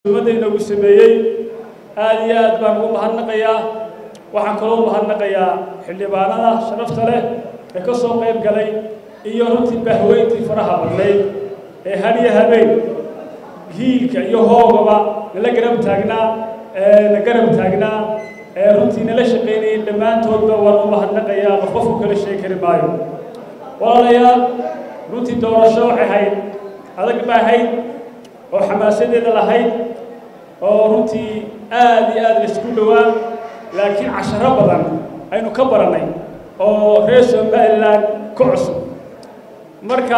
ummadayna uu sameeyey aad iyo aad baan ugu mahadnaqayaa waxaan kaloo mahadnaqayaa xildhibaanada sharafta leh ee ka soo qayb galay iyo runtii bahweyntii faraha badnayd ee hadiyo habeen hiilka iyo hoogaba nala garab taagnaa na garab taagnaa ee runtii nala shaqaynayay dhammaantoodba waan u mahadnaqayaa qof qofku kala sheegi kari maayo walaalayaal runtii doorasho waxay ahayd adag ba ahayd oo xamaasadeeda lahayd oo runtii aad iyo aad laisku dhowaa laakiin casharo badan aynu ka barannay oo reer somaliland ku cusub marka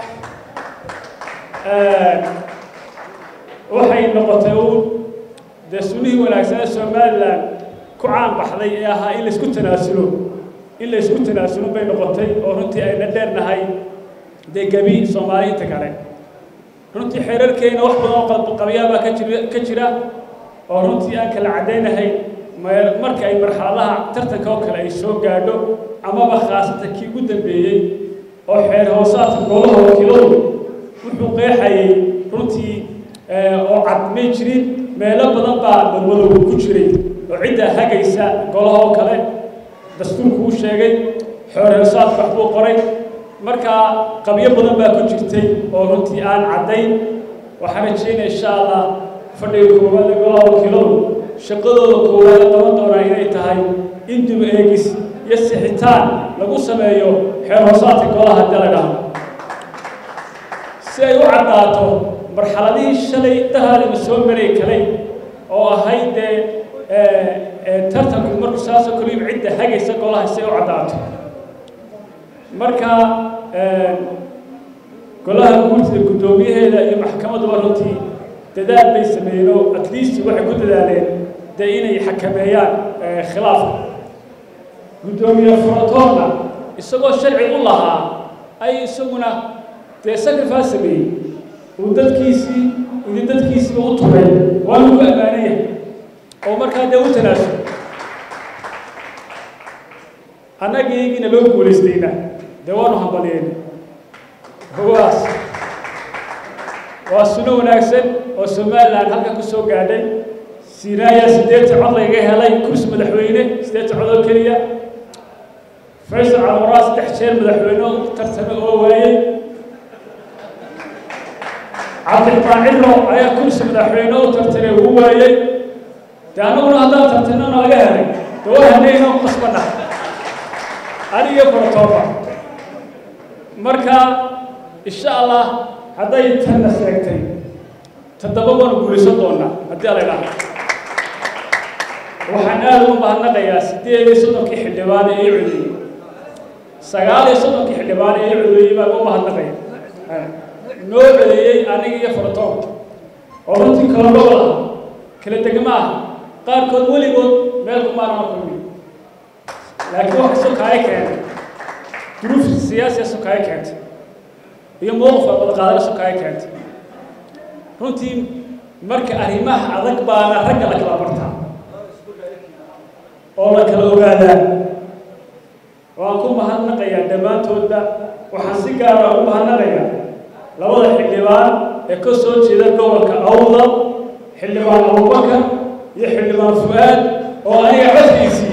waxay noqotay uun dee sunnihii wanaagsanee somaliland ku caan baxday ee ahaa in laisku tanaasulo in laysku tanaasulo bay noqotay oo runtii ayna dheernahay dee gebi soomaali inta kale runtii xeerarkeena wax badan oo qalbaqabyaabaa ka jira ka jira oo runtii aan kala caddaynahay marka ay marxaladaha tartanka oo kale ay soo gaadho amaba khaasatan kii ugu dambeeyey oo xeer hoosaadka golaha wakiiladu wuxuu qeexayay runtii oo cad may jirin meelo badan baa madmadowga ku jiray oo ciddaa hagaysa golaha oo kale dastuurku u sheegay xeer hoosaadka waxbuu qoray markaa qabyo badan baa ku jirtay oo runtii aan caddayn waxaan rajaynaya insha allah fadhiga koowaad ee golaha wakiiladu shaqadooda koowaad qaban doonaa inay tahay in dib eegis iyo sixitaan lagu sameeyo xeer hoosaadka golaha haddii la dhahdo si ay u caddaato marxaladihii shalay dahaadina soo maray kalay oo ahayd dee tartanku marku saasoo kaliba cidda hagaysa golaha si ay u caddaato marka golaha guurtida guddoomiyaheeda iyo maxkamaduba runtii dadaal bay sameeyeen oo at least waxay ku dadaaleen dee inay xakameeyaan khilaafka guddoomiye furatoonna isagoo sharci u lahaa ay isaguna dee sacrifice sameeyey uu dadkiisii idin dadkiisiiba u turay waa lagu ammaanaya oo markaa dee u tanaasul annagiigina loo guulaystayna dee waanu hambaliyeen hogaas waa suno wanaagsan oo somaliland halkan ku soo gaadhay siinaaya siddeetan cod layga helay kursi madaxweyne siddeetan cod oo keliya faysal calwaraa saddex jeer madaxweyne oo tartame oo waayey cabdiraxmaan cillo ayaa kursi madaxweyne u tartamay uu waayey dee annaguna haddaan tartano nalaga helay dee waa haneynoo qasbana aniga bartooba marka insha allah hadday tanna seegtay toddoba waanu guulaysan doonaa haddii ala idhaahdo waxaan aada ugu mahadnaqayaa siddeed iyo soddonkii xildhibaane ee codeeyey sagaal iyo soddonkii xildhibaane ee codeeyey baan u mahadnaqaya noo codeeyey aniga iyo faratoonka oo runtii kala gobol ah kala degma ah qaarkood weligood meel kumaanama kulmi laakiin wax kastoo kaaya keentay duruuf siyaasiya sokaaya keentay iyo mowqif wadaqaadana sokaaya keentay runtii marka arrimaha adag baana ragga la kala bartaa oo la kala ogaadaa waan ku mahadnaqayaa dhammaantoodba waxaan si gaara ugu mahadnaqayaa labada xildhibaan ee ka soo jeeda gobolka awda xildhibaan abubakar iyo xildhibaan fu-aad oo aniga codkiisii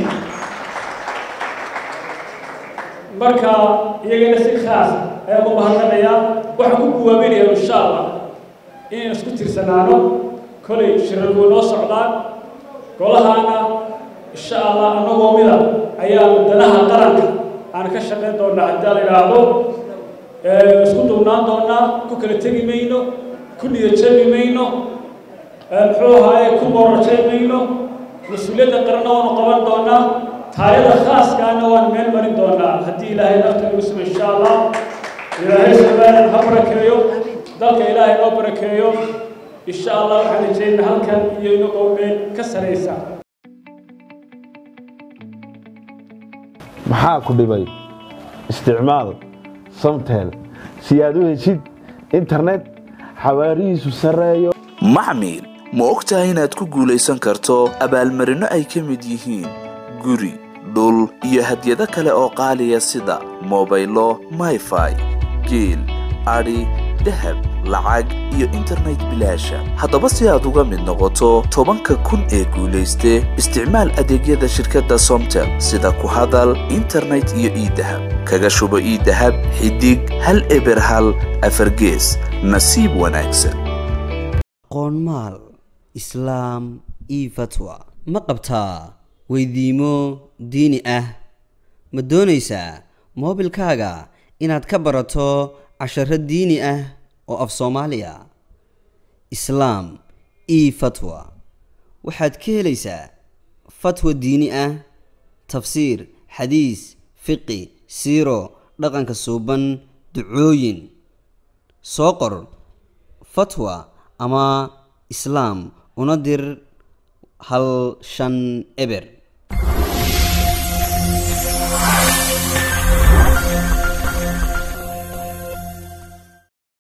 marka iyagana si khaas ayaan ku mahadnaqayaa waxaan ku guwaabinayaa insha allah inaynu isku tirsanaano kolay shirarku noo socdaan golahaana insha allah annagoo mida ayaanu danaha qaranka aan ka shaqayn doonaa haddii la idhaahdo isku duubnaan doonaa ku kala tegi mayno ku niyadjabi mayno muxuu ahaaye ku bororjay mayno mas-uuliyadda qaranna waanu qaban doonaa taayada khaaskaana waan meel marin doonaa haddii ilaahay nafta nagu sumo insha allah ilaahay somaliland ha barakeeyo dalka ilaahay noo barakeeyo insha allah waxaan rajeynaa halkan iyo inagoo meel ka saraysa maxaa ku dhibay isticmaal samtel si aad u heshid internet xawaarihiisu sarreeyo maxmil ma og tahay inaad ku guulaysan karto abaalmarinno ay ka mid yihiin guri dhul iyo hadyado kale oo qaaliya sida mobaylo mayfai geel adhi dahab lacag iyo internet bilaasha haddaba si aad uga mid noqoto tobanka kun ee guulayste isticmaal adeegyada shirkadda somtel sida ku hadal internet iyo iidahab kaga shubo iidahab xidig hal eber hal afargees nasiib wanaagsan qoonmaal islaam io fatwa ma qabtaa weydiimo diini ah ma doonaysaa moobilkaaga inaad ka barato casharo diini ah oo af soomaaliya islaam io fatwa waxaad ka helaysaa fatwa diini ah tafsiir xadiis fiqi siiro dhaqanka suuban ducooyin soo qor fatwa ama islaam una dir hal shan eber